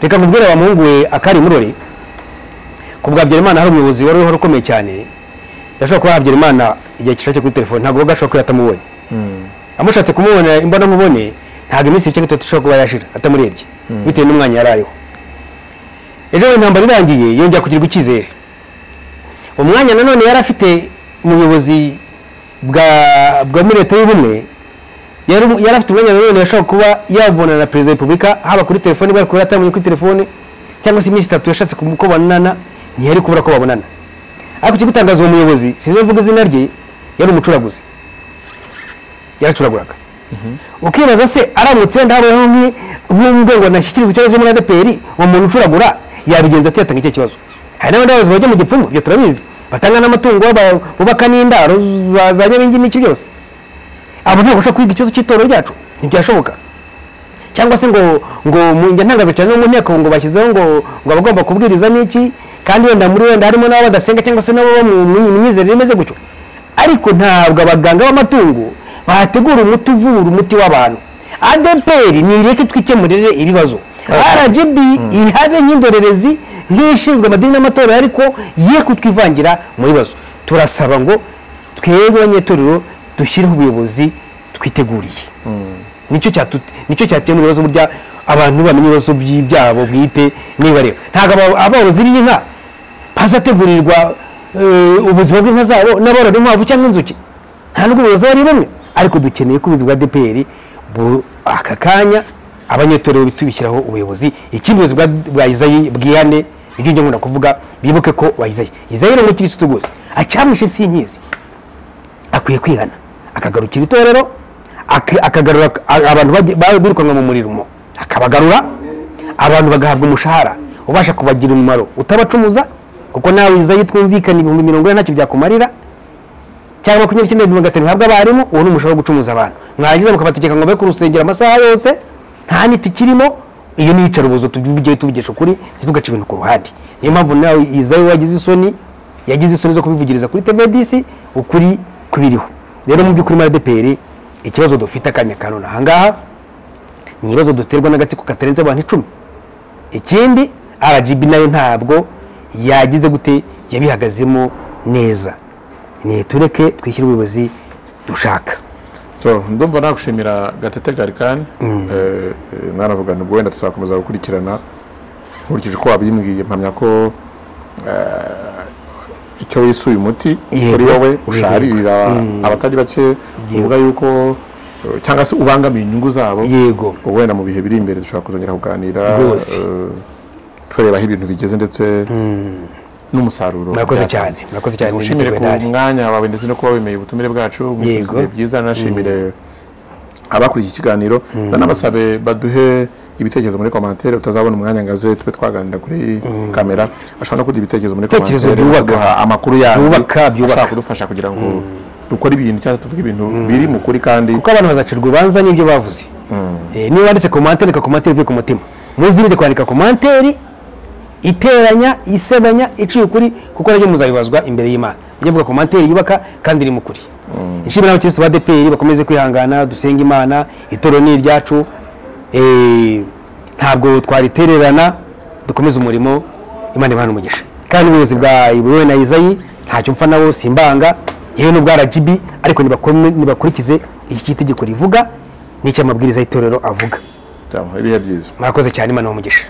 reka nkubwire wa muhungu we akari murore ku bwa Habyarimana hari umuyobozi wari uhora ukomeye cyane yashobora kuba Habyarimana igihe kishake kuri telefone ntabwo wowe gashobora kuba yatamuboye amushatse kumubona imbona mubone ntabwo iminsi mike n'itatu ishobora kuba yashira atamurebye bitewe n'umwanya yari ariho ejo bundi intambara irangiye yongera kugirirwa icyizere umwanya nanone yari afite mu buyobozi bwa bwa muri leta y'ubumwe yari umu- yari afite umwanya nanone yashobora kuba yabonana na perezida wa repubulika haba kuri telefoni bari kuba yatamenya kuri telefoni cyangwa se iminsi itatu yashatse kum- ko babonana ntiyari kubura ko babonana ariko ikigutangaza uwo muyobozi sinzi mvuga izina rye yari umucuraguzi yaracuraguraga ukibaza se aramutse ndabayeho nk'urwego nashyikirizwa ikibazo muri adeperi uwo muntu ucuragura yabigenza atiyatanga icyo kibazo hari n'abandi bayobozi bajya mu gipfumu ibyo turabizi batanga n'amatungo baba- bubaka n'indaro za- za nyabingi n'iki byose abo ntabwo bashobora kwiga ikibazo cy'itorero ryacu ntibyashoboka cyangwa se ngo ngo mu njya ntangaza cyane no mu nteko ngo bashyizeho ngo ngo abagomba kubwiriza n'iki kandi wenda muri wenda harimo n'abo badasenga cyangwa se n'abo mu mu- mu myizerere imeze gutyo ariko ntabwo abaganga b'amatungo bategura umuti uvura umuti w'abantu adeperi nireke twikemurire ibibazo rgb ihabe nk'indorerezi nk'ishinzwe amadini n'amatorero ariko ye kutwivangira mu bibazo turasaba ngo twebwe abanyetorero dushyireho ubuyobozi twiteguriye nicyo cyatu- nicyo cyatema ibibazo burya abantu bamenya ibibazo by- byabo bwite nibareba ntabwo aba- aborozi b'inka bazategurirwa eh, ubuzima bw'inka zabo n'aborora inkwavu cyangwa inzuki nta nubwo ubuyobozi ari bumwe ariko dukeneye ko ubuyobozi bwa dpr bu- aka kanya abanyetorero bitubishyiraho ubuyobozi ikindi ubuyobozi bwa- bwa izayi bwihane ibyo njya nkunda kuvuga bibuke ko wa izayi izayi ni umukirisitu rwose acyamwishe si inkizi akwiye kwihana akagarukira itorero ak- akagarura a- abantu bajya- ba- birukanwa mu murimo akabagarura abantu bagahabwa umushahara ubasha kubagirira umumaro utabacumuza kuko nawe izayi twumvikana ibihumbi mirongo ine ntacyo byakumarira cyangwa makumyabiri icyenda na mirongo itanu bihabwa abarimu uwo ni umushahara wo gucumuza abantu mwarangiza mukabategeka ngo be ku rusengero amasaha yose nta niti kirimo iyo ni iyicarubozo tuvugiye tuvugisha ukuri ntitugace ibintu ku ruhande niyo mpamvu nawe izayi wagize isoni yagize isoni zo kubivugiriza kuri tvdc ukuri kubiriho rero mu by'ukuri muri adeperi ikibazo dufite akanya ka none ahangaha ni ibibazo duterwa n'agatsiko katarenze abantu icumi ikindi rgb nayo ntabwo yagize gute yabihagazemo neza ni tureke twishyire ubuyobozi dushaka So, ndumva nagushimira gatete garikani Eh, eh, mwaravuga ngo wenda tuzakomeza gukurikirana nkurikije uko wabimbwiye mpamya ko eh, icyo wisuye umuti Yego, kuri wowe yego. usharirira abatari bake uvuga yuko eh, cyangwa se ubangamiye inyungu zabo yego ubwo wenda mu bihe biri imbere dushobora kuzongera kuganira Rwose. eh, tureba aho ibintu bigeze ndetse n'umusaruro murakoze byatanze. cyane murakoze cyane Ngushimire niteguye ku nabi mwanya wawe ndetse no kuba wemeye ubutumire bwacu Yego. mwifuzire byiza nashimire abakurikiye ikiganiro ndanabasabe baduhe ibitekerezo muri komantere utazabona umwanya ngaze tube twaganira kuri kamera ashobora no kuduha ibitekerezo muri Ibitekerezo komantere byubaka. baduha amakuru yandi Byubaka, byubaka. ashobora kudufasha kugira ngo dukore ibintu cyangwa se tuvuge ibintu biri mu kuri kandi kuko abantu bazacirwa urubanza n'ibyo bavuze Eh, niba wanditse komantere reka komantere ivuye ku mutima muzirinde kwandika komantere iteranya isebanya iciye ukuri kuko nabyo muzabibazwa imbere y'imana mujye muvuga komantere yubaka kandi irimo ukuri nshimira abakirisitu ba dpr bakomeze kwihangana dusenga imana itorero ni iryacu Eh, ntabwo twaritererana dukomeze umurimo imana ibahana umugisha kandi ubuyobozi bwa ibuwe na izayi ntacyo mpfa nabo simbanga yewe n'ubwa rgb ariko nibakome- nibakurikize iki cy'itegeko rivuga n'icy'amabwiriza y'itorero avuga ibihe byiza murakoze cyane imana umugisha